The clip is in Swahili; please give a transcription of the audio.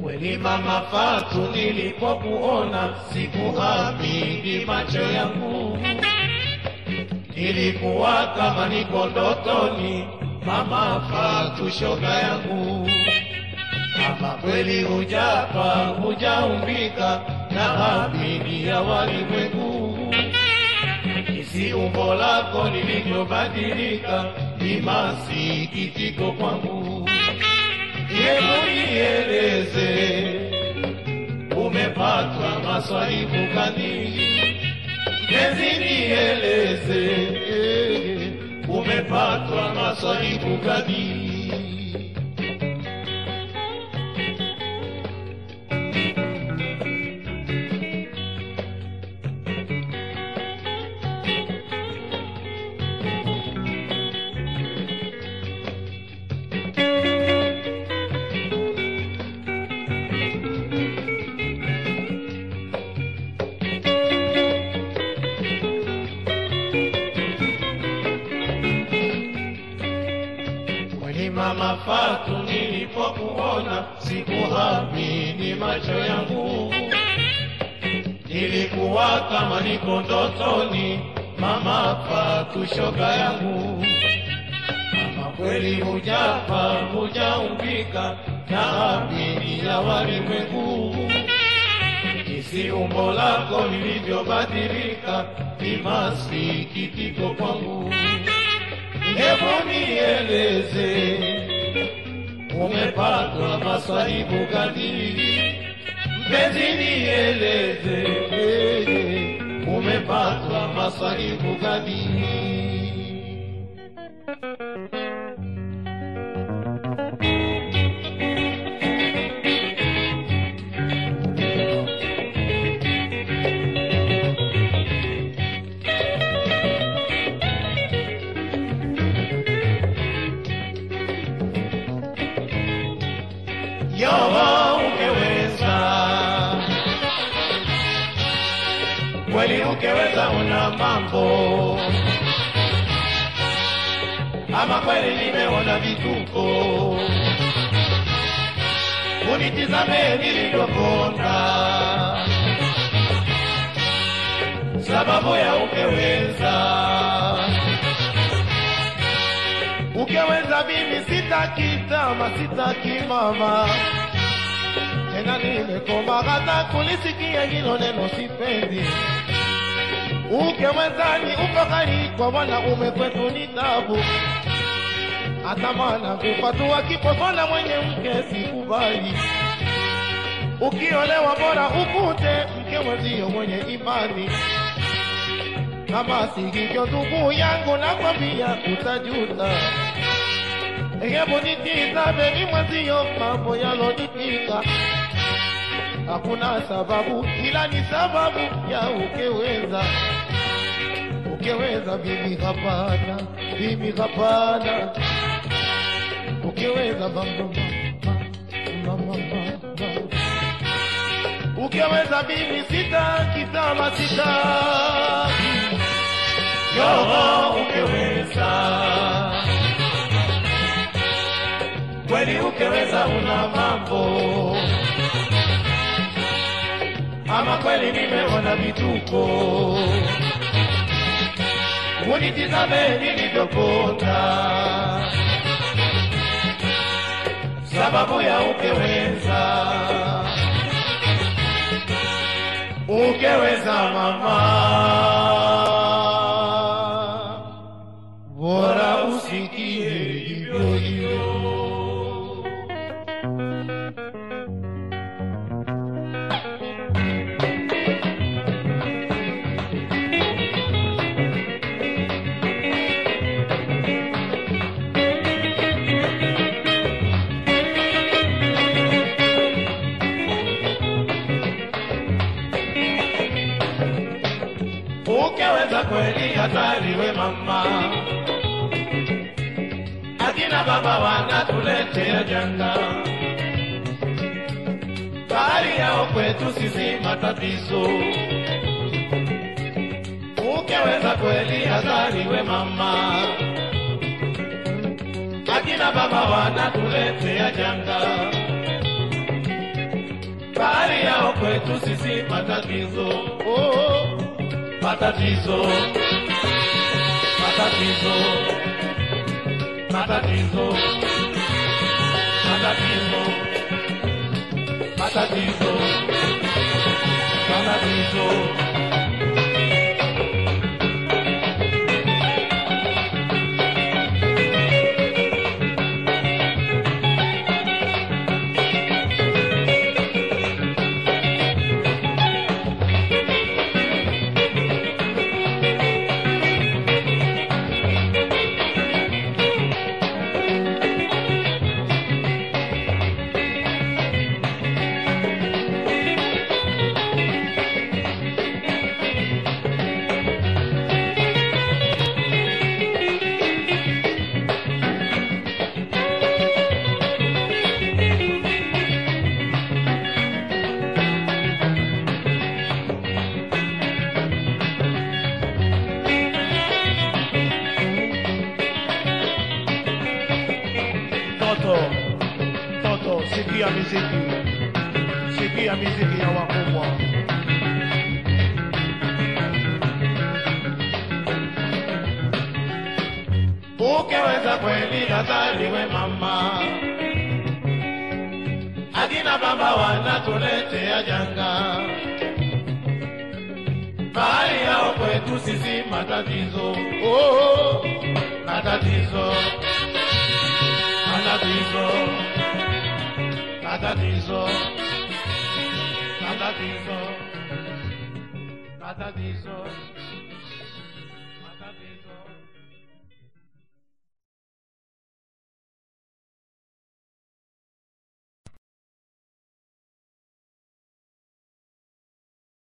Kweli mama Fatu, nilipokuona sikuamini macho yangu, nilikuwa kama niko ndotoni. Mama Fatu, shoga yangu, ama kweli hujapa hujaumbika na amini ya walimwengu, isi umbo lako lilivyobadilika ni masikitiko kwangu. Hebu nieleze, umepatwa maswaibu gani? Mpenzi, nieleze, umepatwa maswaibu gani? Kweli mama Fatu, nilipokuona sikuamini macho yangu, nilikuwa kama niko ndotoni. Mama Fatu, shoga yangu, mama kweli hujafa hujaumbika na amini ya walimwengu, jinsi umbo lako lilivyobadilika ni masikitiko kwangu. Hebu nieleze, umepatwa maswaibu gani? Mpenzi, nieleze, umepatwa maswaibu gani? Yoba ungeweza kweli, ungeweza una mambo ama kweli, nimeona vituko, unitizame nilivyokonda, sababu ya ungeweza Ukeweza mimi sitaki tama, sitaki mama tena, nimekoma hata kulisikia hilo neno sipendi. Ukeweza ni ufahari kwa wanaume kwetu ni tabu, hata maana kufatua kipofona mwenye mke sikubali. Ukiolewa bora ukute mke mwenzio mwenye imani kama si hivyo ndugu yangu, nakwambia utajuta. Hebu nitizame ni mwenzio mambo yalonipika, hakuna sababu ila ni sababu ya ukeweza. Ukeweza bibi, hapana bibi, hapana. Ukeweza mama, mama, mama, mama. Ukeweza bibi, sitaki tama, sitaki Yoho, ukeweza kweli, ukeweza una mambo ama kweli, nimeona vituko, unitizame nilivyokonda, sababu ya ukeweza, ukeweza mama bora usikie hivyo hivyo. Ukeweza kweli hatariwe mama, akina baba wanatuletea janga, bahari yao kwetu sisi matatizo. Ukeweza kweli hatariwe mama, akina baba wanatuletea janga, kwetu sisi matatizo, oh, matatizo, matatizo, matatizo, matatizo, matatizo, matatizo. Toto, Toto, sikia miziki, sikia miziki ya wakubwa. Ukiweza kweli azaliwe mama, akina baba wanatuletea janga, bahari yao kwetu sisi matatizo, Oh, matatizo, matatizo, matatizo, matatizo, matatizo.